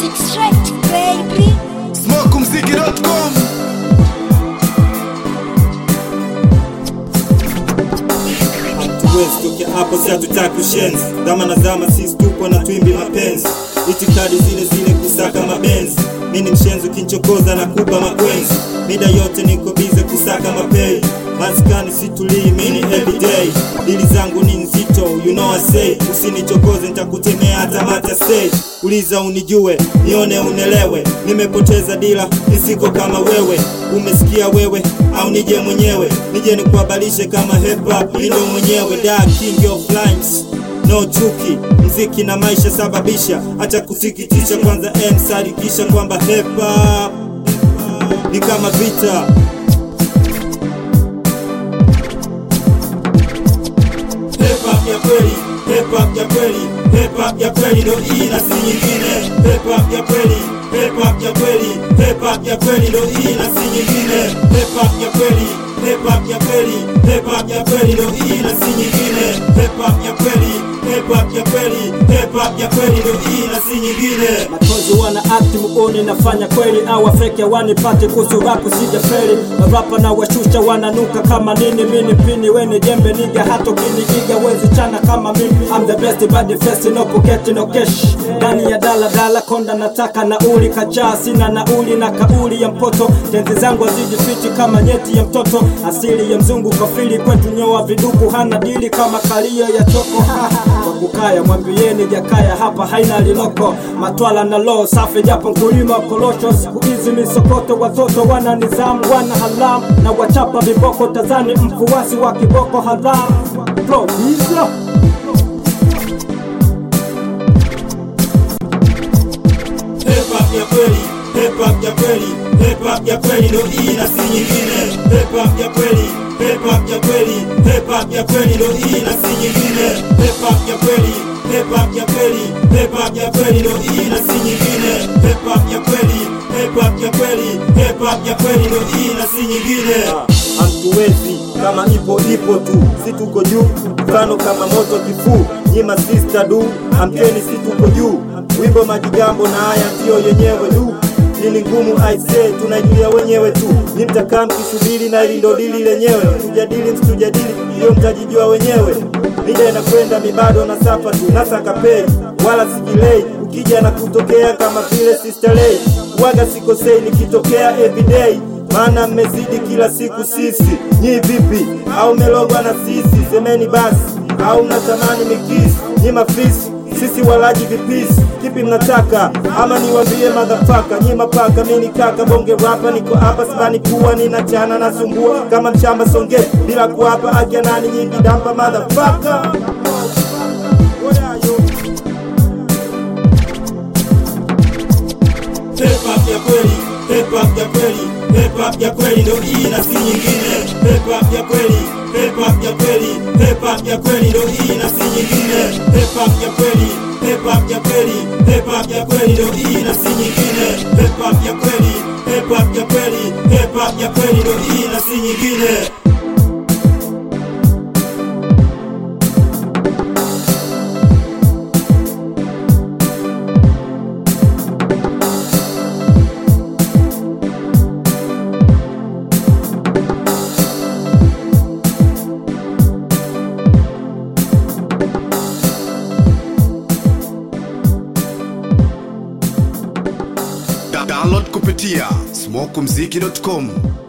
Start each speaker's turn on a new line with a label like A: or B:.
A: Straight baby.
B: Smokumziki.com
C: hatuwezi tokea hapo, si hatutaki ushenzi. Zama na zama, sisi tupo na twimbi mapenzi, itikadi zile zile, kusaka mabenzi. Mi ni mshenzi, ukinchokoza na kupa makwenzi, mida yote niko bize kusaka mapei maskani situlii, mini everyday dili zangu ni nzito, you know I say, usinichokoze nitakutemea hata mata stage. Uliza unijue, nione unelewe, nimepoteza dila, nisiko kama wewe. Umesikia wewe au nije mwenyewe, nije nikuhabarishe kama hip hop, mi ndo mwenyewe da king of rhymes no chuki, mziki na maisha sababisha, acha kusikitisha. Kwanza M sadikisha kwamba hip hop ni kama vita Hip hop ya kweli, hip hop ya kweli, hip hop ya kweli ndo hii na si nyingine. Hip hop ya kweli, hip hop ya kweli, hip hop ya kweli ndo hii na si nyingine. Hip hop ya kweli, hip hop ya kweli, hip hop ya kweli ndo hii na si nyingine. Hip hop ya kweli, hip hop ya kweli, hip hop ya kweli ndo hii na si nyingine.
D: Machozi wana akti muone nafanya kweli au wafeke wanipate kuhusu rapu sija feli marapa na washusha wananuka kama nini mini pini weni jembe niga hato kiniiga wezi chana kama mimi I'm the best body first no pocket no cash ndani ya dala dala konda nataka nauli kachaa sina nauli na kauli ya mpoto tenzi zangu hazijifiti kama nyeti ya mtoto asili ya mzungu kafili kwetu nyoa viduku hana dili kama kalio ya choko kwa kukaya mwambieni jakaya hapa haina linoko matwala na lo safi japo mkulima korosho siku hizi misokoto watoto wana nizamu wana halamu na wachapa viboko tazani mfuasi wa kiboko haramu Bro, hizo
C: Hip hop ya kweli, hip hop ya kweli, hip hop ya kweli ndo hii na si nyingine. Hip hop ya kweli, hip hop ya kweli, hip hop ya kweli ndo hii na si nyingine. Hip hop ya kweli, hip hop ya kweli, hip hop ya kweli ndo hii na si nyingine. Hip hop ya kweli, hip hop ya kweli, hip hop ya kweli ndo hii na si nyingine. Hamtuwezi kama ipo ipo tu, si tuko juu, mfano kama moto kifuu. Nyima sister du, amkeni si tuko juu, wimbo majigambo na haya ndiyo yenyewe du Dili ngumu aise, tunaijulia wenyewe tu, ni mtakaa mkisubiri na hili ndo dili lenyewe. Tujadili msitujadili, hiyo mtajijua wenyewe. Mida inakwenda mibado na safa tu, nasaka pei wala sijilei, ukija na kutokea kama vile sister lay, waga sikosei nikitokea everyday maana mmezidi kila siku sisi. Nyi vipi? Au melogwa na sisi? Semeni basi, au mnatamani mikisi? Nyi mafisi sisi walaji vipisi, kipi mnataka? Ama niwambie madhafaka? Nyi mapaka, mimi ni kaka bonge rapa, niko hapa sibani kuwa ninachana nasumbua kama mshamba songe bila kuapa akia nani nyingi dampa madhafaka Hip hop ya kweli, hip hop ya kweli, hip hop ya kweli ndo hii na si nyingine. Hip hop ya kweli, hip hop ya kweli, hip hop ya kweli ndo hii na si nyingine. Hip hop ya kweli, hip hop ya kweli, hip hop ya kweli ndo hii na si nyingine. Hip hop ya kweli, hip hop ya kweli, hip hop ya kweli ndo hii na si nyingine.
B: Da- Download kupitia smokumziki.com